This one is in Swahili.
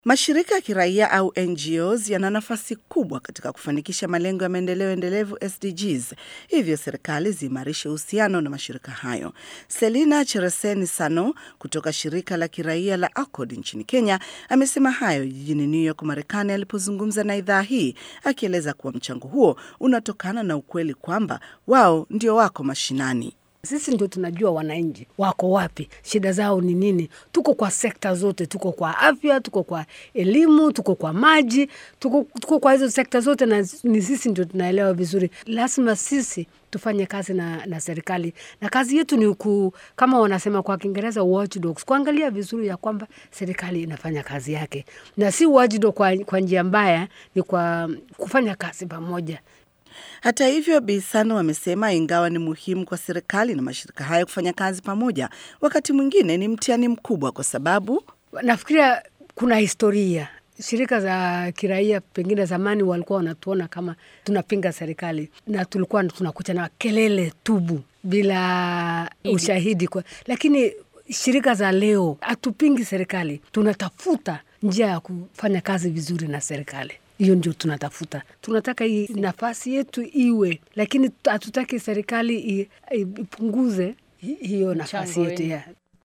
Mashirika ya kiraia au NGOs yana nafasi kubwa katika kufanikisha malengo ya maendeleo endelevu SDGs, hivyo serikali ziimarishe uhusiano na mashirika hayo. Selina Chereseni Sano kutoka shirika la kiraia la ACORD nchini Kenya amesema hayo jijini New York, Marekani, alipozungumza na idhaa hii, akieleza kuwa mchango huo unatokana na ukweli kwamba wao ndio wako mashinani. Sisi ndio tunajua wananchi wako wapi, shida zao ni nini. Tuko kwa sekta zote, tuko kwa afya, tuko kwa elimu, tuko kwa maji, tuko, tuko kwa hizo sekta zote, na ni sisi ndio tunaelewa vizuri. Lazima sisi tufanye kazi na, na serikali, na kazi yetu ni ku, kama wanasema kwa Kiingereza watchdogs, kuangalia vizuri ya kwamba serikali inafanya kazi yake, na si watchdog kwa, kwa njia mbaya, ni kwa kufanya kazi pamoja. Hata hivyo, Bi Sano amesema ingawa ni muhimu kwa serikali na mashirika hayo kufanya kazi pamoja, wakati mwingine ni mtihani mkubwa, kwa sababu nafikiria kuna historia shirika za kiraia pengine zamani walikuwa wanatuona kama tunapinga serikali na tulikuwa tunakucha na kelele tubu bila ushahidi kwa, lakini shirika za leo hatupingi serikali, tunatafuta njia ya kufanya kazi vizuri na serikali hiyo ndio tunatafuta. Tunataka hii nafasi yetu iwe, lakini hatutaki serikali ipunguze hiyo nafasi yetu ya